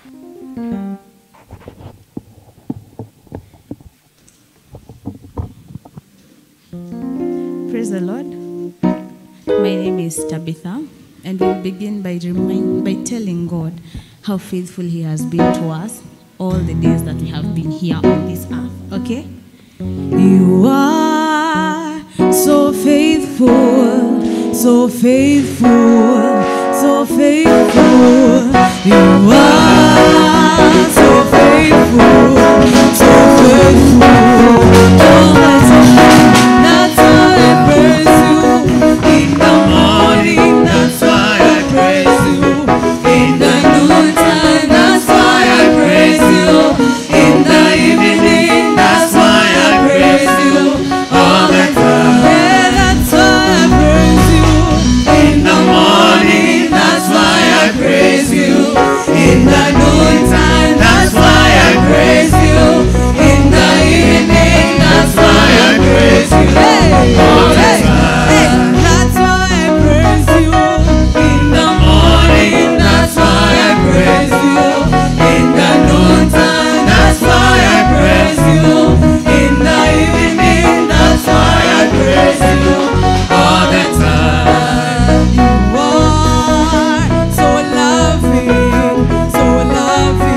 Praise the Lord. My name is Tabitha, and we'll begin by remind, by telling God how faithful He has been to us all the days that we have been here on this earth. Okay? You are so faithful, so faithful, so faithful. You are so faithful, so faithful. All the time. That's why I praise you in the morning. That's why I praise you in the noontime. That's why I praise you in the evening. That's why I praise you all the time. Yeah, that's why I praise you in the morning. That's why I praise you in the noontime. That's why I praise you in the evening. That's why I praise you all the time. That's why I praise you in the morning. That's why I praise you in the noontime. That's why I praise you in the evening. That's why I praise you all the time. You are so loving, so loving.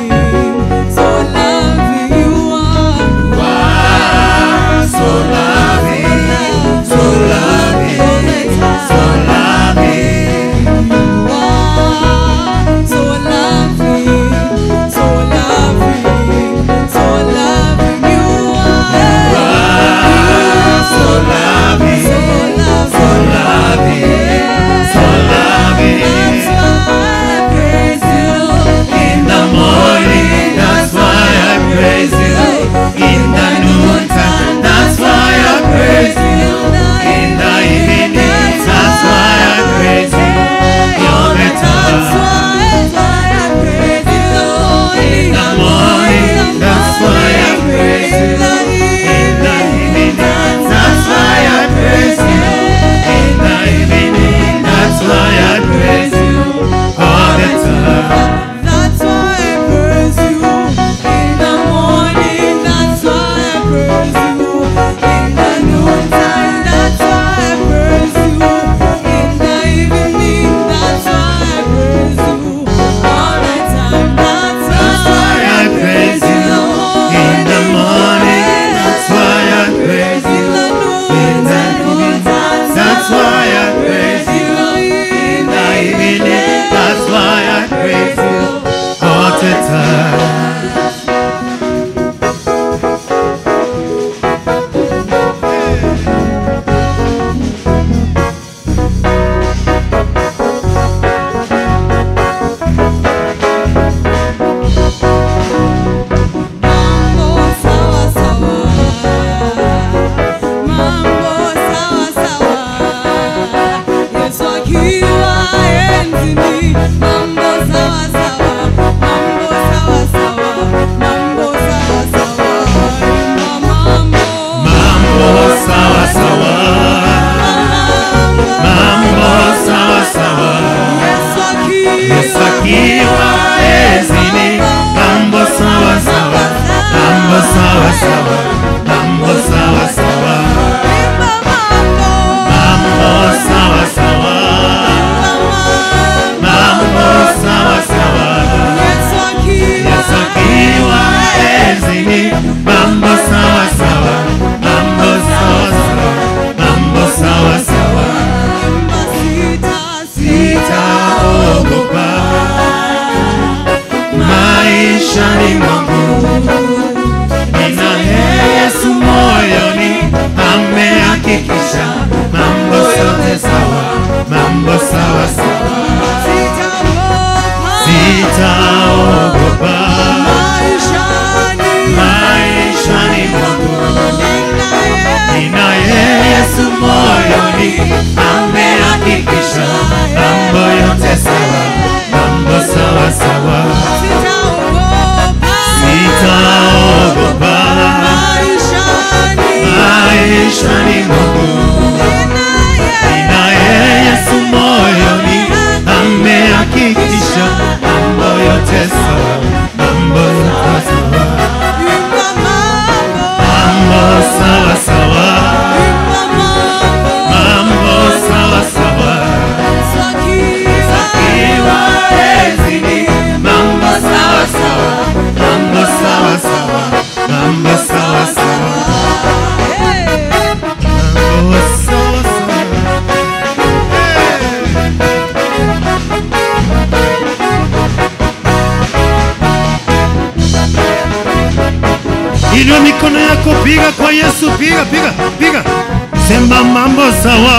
Inua mikono yako, piga kwa Yesu, piga piga piga, sema mambo sawa.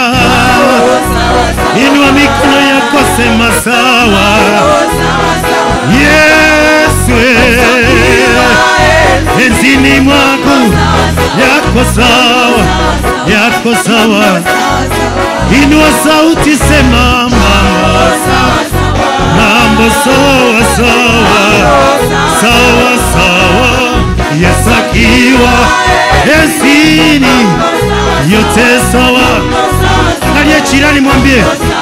Inua mikono yako, sema sawa. Yesu, enzini mwako yako sawa, yako sawa. Inua sauti, sema mambo mambo sawa sawa sawa sawa, Yesu akiwa enzini, yote sawa. Angalia jirani, mwambie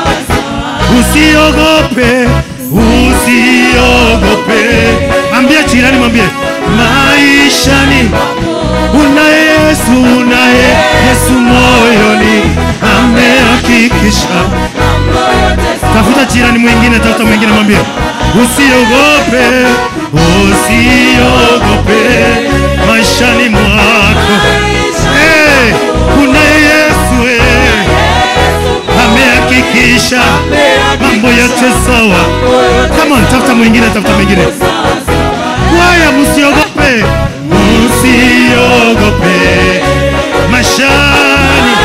usiogope, usiogope. Ambia jirani, mwambie maishani unaye Yesu, unaye Yesu moyoni, amehakikisha. Tafuta jirani mwingine, tafuta mwingine, mwambie usiogope, usiogope maishani mwako. Hey, unaye Yesu hey, amehakikisha mambo yote sawa. Come on, tafuta mwingine, tafuta mwingine. Kwaya, msiogope, msiogope maishani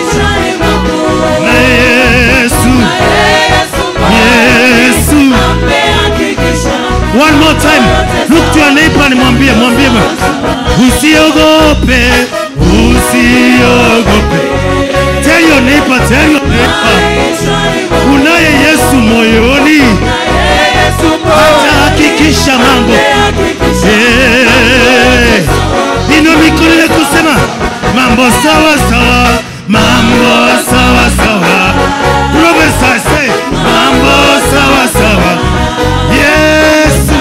na Yesu, Yesu. One more time, look to your neighbor and mwambie, mwambie, usiogope, usiogope. Tell your neighbor, tell your neighbor, unaye Yesu moyoni, atahakikisha mambo. Eh, Inua mikono yako kusema mambo sawa sawa, mambo sawa sawa. Professor say mambo sawa sawa. Yesu,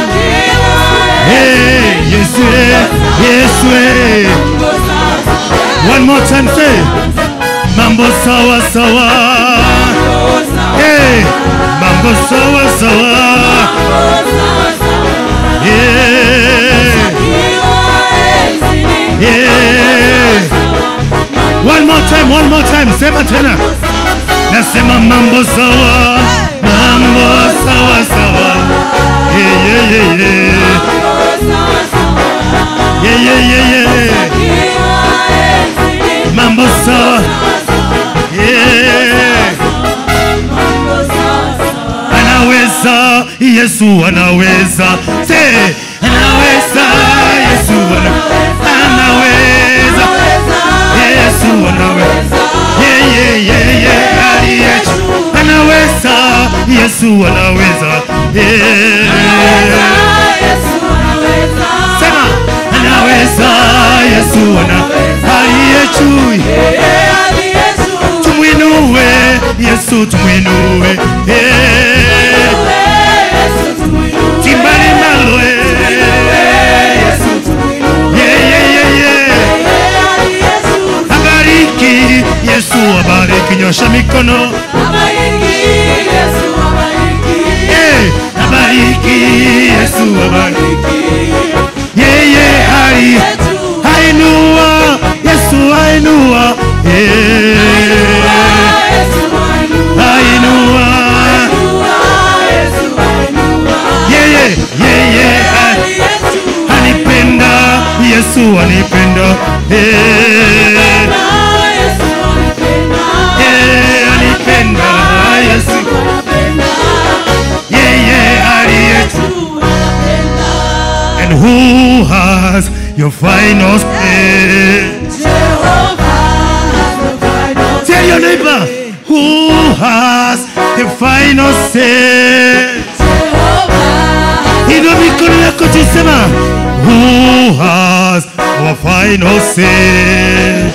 hey, Yesu, eh, Yesu. eh. One more time say mambo sawa sawa. Hey, mambo sawa sawa. Yeah. Yeah. One more time, one more time, sema tena. Nasema mambo sawa, mambo sawa sawa. Yeah, yeah, yeah, yeah. Yeah, yeah, yeah, yeah. Mambo sawa. Yeah. Anaweza, Yesu anaweza. Say, anaweza, Yesu anaweza. Anaweza. Yesu anaweza. Yeah, yeah, yeah, yeah. aliye juu. Anaweza, Yesu anaweza. Yeah. Sema, anaweza, Yesu ana aliye juu. Tumwinue, Yesu tumwinue. Yeah. Timbali nalo, eh. Yeah, yeah, yeah, yeah. Abariki, Yesu abariki, nyosha mikono. Eh, abariki, Yesu abariki. Yeye hai hainua, Yesu hainua. Eh, hainua. Yeye, yeye hai- anipenda, Yesu anipenda. Eh, eh, anipenda, Yesu. Yeye aliye And who has your final say? Tell your neighbor, who has the final say? Inua mikono yako tusema, who has our final say?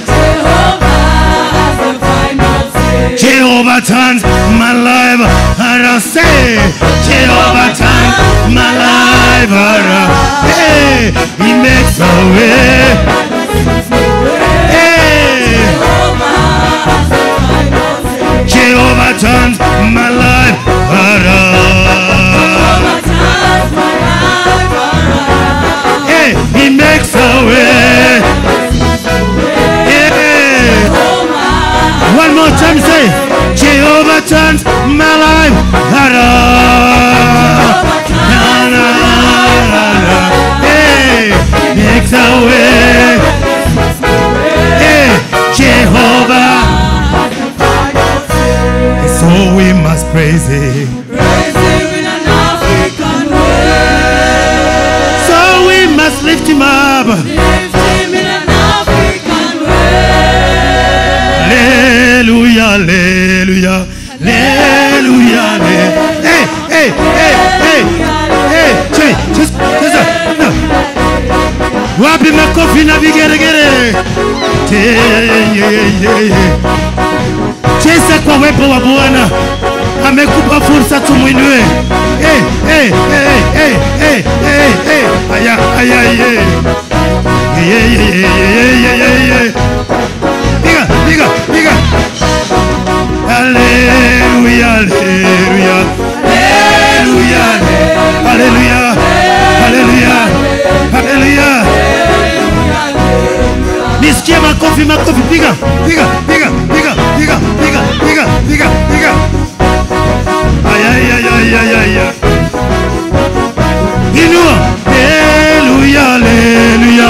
Jehovah turns my life around. Say, Jehovah turns my life around. Hey, He makes a way. Hey, Jehovah turns my life around. Hey, He makes a way. Yeah. One more time, say, Jehovah turns my life around. Na, na, na, na. Hey, makes a way. hey, hey, che, che, cheza, no. Wapi makofi na vigeregere? Che, ye, ye, ye, ye. Cheza kwa uwepo wa Bwana, amekupa fursa tumwinue. Hey, hey, hey, hey, hey, hey, hey. Aya, aya, ye. Ye, ye, ye, ye, ye, ye, ye. Piga, piga, piga. Haleluya, haleluya. Haleluya, haleluya, haleluya, haleluya. Nisikie makofi, makofi, piga, piga, piga, piga, piga, piga, piga, piga, piga. Ay, ay, ay, ay, ay, ay, ay. Inua, haleluya, haleluya.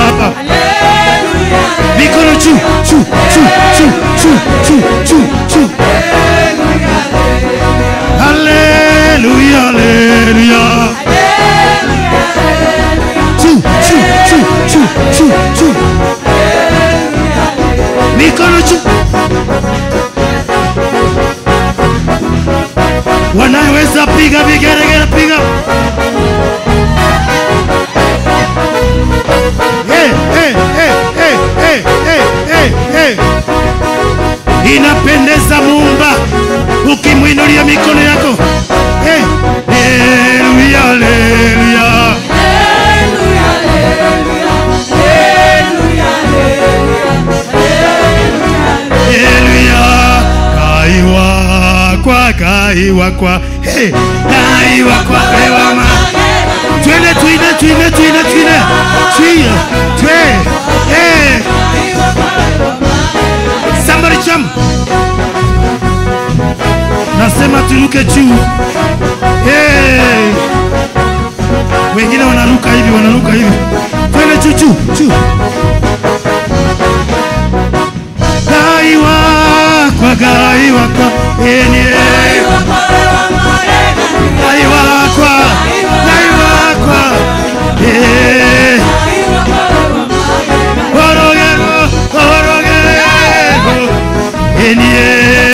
Mikono juu, juu, juu, juu, juu, juu, juu, juu. Haleluya, haleluya. Juu, juu, juu, juu, juu, juu. Mikono juu. Wanaweza piga vigeregere, piga. Hey, hey, hey, hey, hey, hey, hey, hey. Inapendeza Muumba ukimwinulia mikono yako. Hey, haleluya, haleluya. Haleluya, kai wakwa, kai wakwa, hey, kai wakwa, kai wama. Twende, twende, twende, twende, twende, twende, twende, hey. Somebody jump. Nasema turuke juu. Hey. Wengine wanaruka hivi, wanaruka hivi. Twende juu juu juu. Gai wakwa, gai wakwa, eni gai wakwa, gai wakwa, eh. Orogero, orogero, eni eh.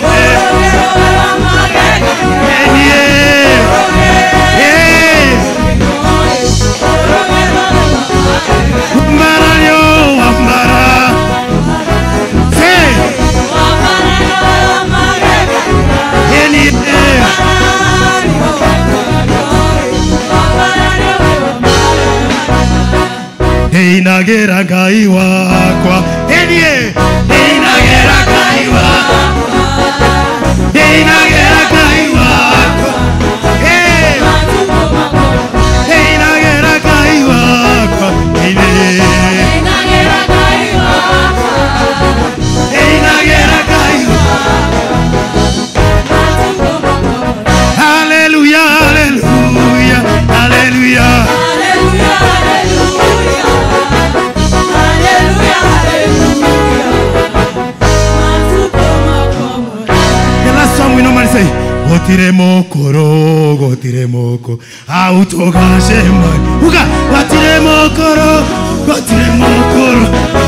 eni eh. Eh. Mbara yo, mbara. Hey. Eni eh. Einagera ngai wakwa enie Einagera ngai wakwa Einagera ngai wakwa Eh. Einagera ngai wakwa ine Einagera ngai wakwa Hallelujah hallelujah hallelujah The last song we normally say Gotire mokoro, gotire moko Autogashe mai Uga, gotire mokoro, gotire mokoro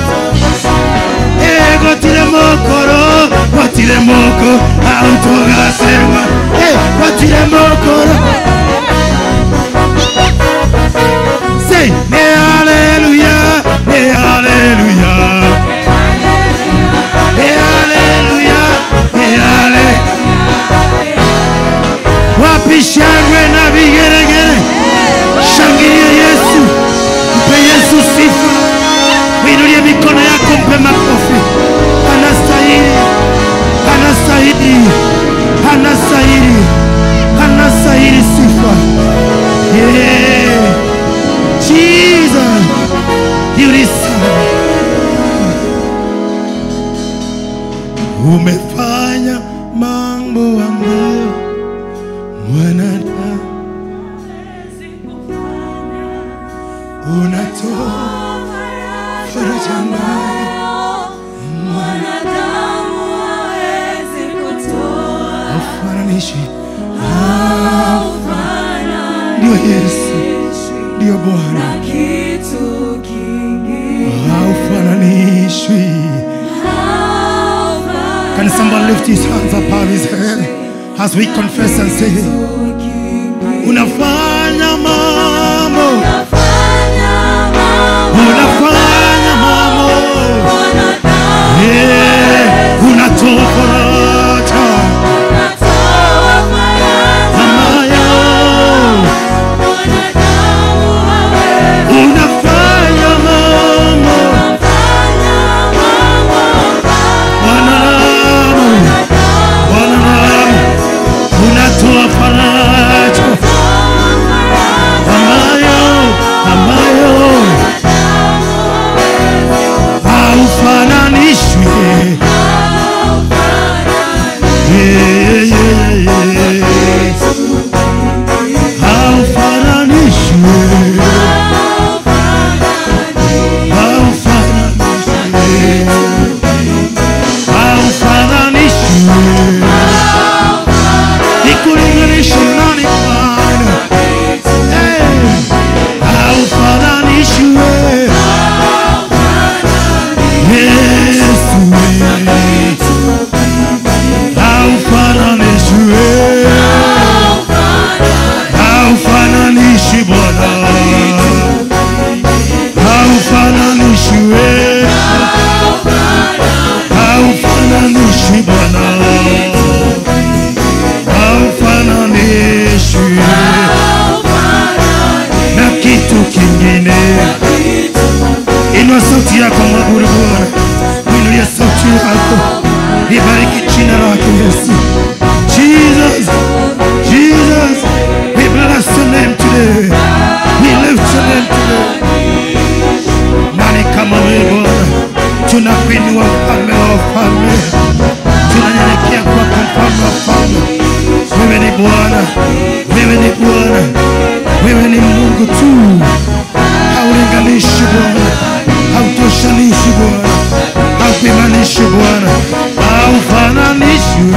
Eh, gotire mokoro, gotire moko Autogashe mai Eh, gotire mokoro Say, ne hallelujah, ne hallelujah Ne hallelujah, ne hallelujah wapi shangwe na vigeregere? Shangilia Yesu, mpe Yesu sifa, inulie mikono yako, mpe makofi. Anastahili, anastahili, anastahili, anastahili sifa. Yeah. Jesus, you deserve. Umefanya mambo ambayo mwanadamu unatoa faraja mbaya haufananishi ndio Yesu ndio Bwana haufananishwi Can somebody lift his hands above his head as we confess and say, unafanya mambo, unafanya mambo, yeah, unatoa faraja ambayo unafanya mambo, wanadamu, wanadamu, unatoa faraja ambayo ambayo haufananishwi Yeah, yeah, yeah, yeah. haufananishwi haufananishwi haufananishwi nikulinganishe nani Bwana Hey, haufananishwi Yesu haufananishwi haufananishi Bwana haufananishwi haufananishi Bwana haufananishwi na kitu kingine. Inua sauti yako mwabudu Bwana, inulia sauti yako, ibariki jina lake Yesu. Jesus, Jesus, we bless your name today. We lift your name today. Nani kama wewe Bwana? Tunakuinua mfalme wa wafalme, tunanyenyekea kwako mfalme wa wafalme. Wewe ni Bwana, wewe ni Bwana, wewe ni Mungu tu, haulinganishi Bwana, hautoshanishi Bwana, haupimanishi Bwana, haufananishwi.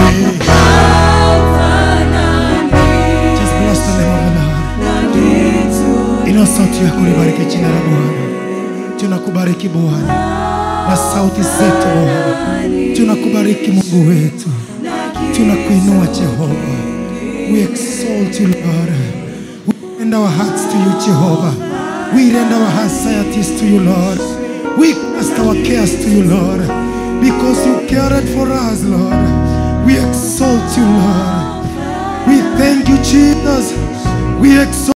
Just bless the name of the Lord. Inua sauti yako libariki jina la Bwana. Tunakubariki Bwana na sauti zetu Bwana, tunakubariki Mungu wetu, tunakuinua Jehova. We exalt you Lord. We rend our hearts to you Jehovah. We rend our anxieties to you Lord. We cast our cares to you Lord, because you cared for us Lord. We exalt you Lord. We thank you Jesus. We exalt